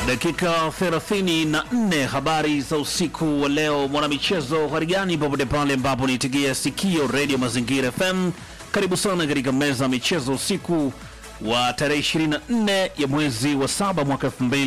Dakika 34 habari za usiku wa leo, mwanamichezo harigani popote pale ambapo nitigia sikio redio Mazingira FM. Karibu sana katika meza ya michezo usiku wa tarehe 24 ya mwezi wa saba mwaka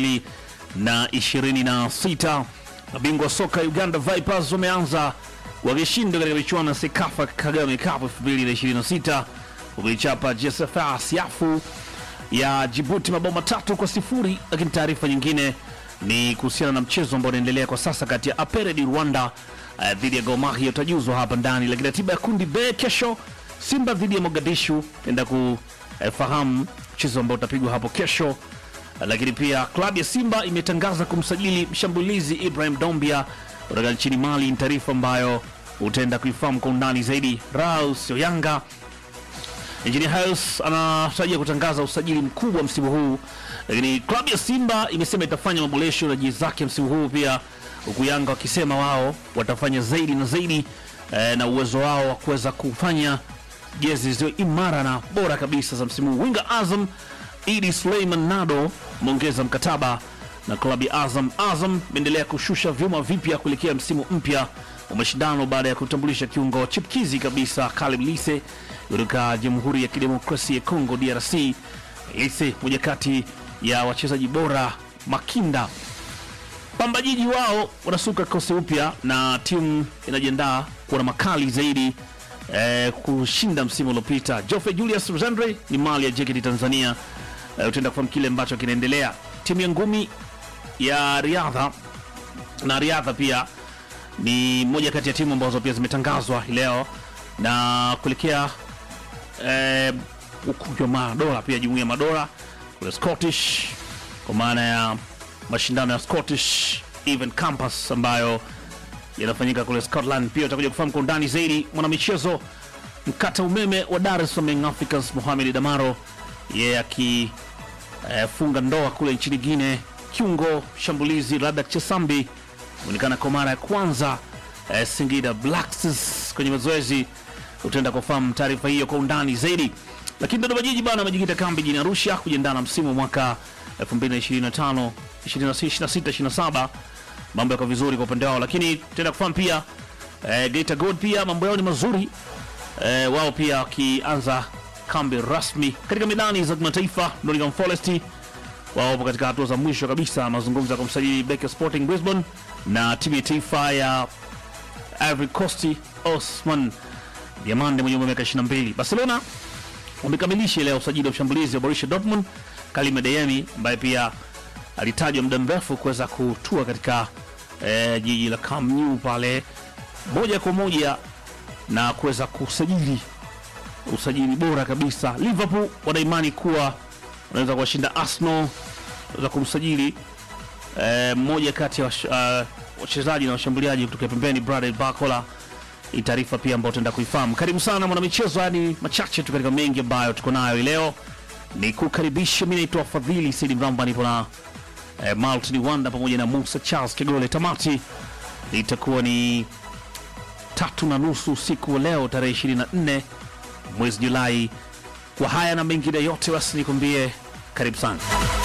2026. Mabingwa soka Uganda Vipers wameanza wakishinda katika michuano ya Sekafa Kagame Cup 2026 wakichapa JSFA Siafu ya Jibuti mabao matatu kwa sifuri. Lakini taarifa nyingine ni kuhusiana na mchezo ambao unaendelea kwa sasa kati ya Apere di Rwanda uh, dhidi ya Gor Mahia utajuzwa hapa ndani. Lakini ratiba ya kundi B kesho, Simba dhidi ya Mogadishu enda kufahamu mchezo ambao utapigwa hapo kesho. Uh, lakini pia klabu ya Simba imetangaza kumsajili mshambulizi Ibrahim Dombia kutoka nchini Mali. Ni taarifa ambayo utaenda kuifahamu kwa undani zaidi. Raus Yanga Engineer Harris anatarajia kutangaza usajili mkubwa msimu huu, lakini klabu ya Simba imesema itafanya maboresho na jezi zake msimu huu pia, huku Yanga wakisema wao watafanya zaidi na zaidi eh, na uwezo wao wa kuweza kufanya jezi zilizo imara na bora kabisa za msimu huu. Winga Azam Idi Suleiman Nado ameongeza mkataba na klabu ya Azam. Azam imeendelea kushusha vyuma vipya kuelekea msimu mpya wa mashindano baada ya kutambulisha kiungo chipkizi kabisa Kaleb Lise kutoka Jamhuri ya Kidemokrasia ya Kongo DRC. Lise moja kati ya wachezaji bora makinda. Pamba Jiji wao wanasuka kikosi upya na timu inajiandaa kuwa na makali zaidi eh, kushinda msimu uliopita. Jofe Julius Rosandre ni mali ya JKT Tanzania. Eh, utaenda kufahamu kile ambacho kinaendelea. Timu ya ngumi ya riadha na riadha pia ni moja kati ya timu ambazo pia zimetangazwa hii leo na kuelekea eh, ukumbi wa madola pia jumuiya ya madola kule Scottish kwa maana ya mashindano ya Scottish Event Campus ambayo yanafanyika kule Scotland. Pia utakuja kufahamu kwa undani zaidi mwanamichezo mkata umeme wa Dar es Salaam Young Africans Mohamed Damaro yeye akifunga ndoa kule nchini Guinea. Kiungo shambulizi Ladak Chesambi onekana kwa mara ya kwanza eh, Singida Black Stars kwenye mazoezi. Utaenda kufahamu taarifa hiyo kwa undani zaidi. Lakini Dodoma Jiji bana amejikita kambi jijini Arusha kujiandaa na msimu wa mwaka 2025 26 27. Mambo yako vizuri kwa upande wao, lakini tutaenda kufahamu pia eh, Geita Gold pia mambo yao ni mazuri eh, wao pia wakianza kambi rasmi katika medani za kimataifa. Nottingham Forest wao wapo katika hatua za mwisho kabisa mazungumzo ya kumsajili beki wa Sporting Brisbane na timu ya taifa ya Ivory Coast Osman Diamande mwenye umri wa miaka 22. Barcelona wamekamilisha leo usajili wa mshambulizi wa Borussia Dortmund Karim Adeyemi ambaye pia alitajwa muda mrefu kuweza kutua katika eh, jiji la Camp Nou pale moja kwa moja na kuweza kusajili usajili bora kabisa. Liverpool wanaimani kuwa wanaweza kuwashinda Arsenal, wanaweza kumsajili eh, mmoja kati ya wash- uh, wachezaji na washambuliaji kutoka pembeni Bradley Barcola. Hii taarifa pia ambayo tutaenda kuifahamu. Karibu sana mwanamichezo, yani machache tu katika mengi ambayo tuko nayo hii leo. Ni kukaribisha, mimi naitwa Fadhili Saidi Mramba, nipo na eh, Maltin Wanda pamoja na Musa Charles Kigole. Tamati itakuwa ni tatu na nusu usiku wa leo tarehe 24 mwezi Julai. Kwa haya na mengine yote, basi nikwambie karibu sana.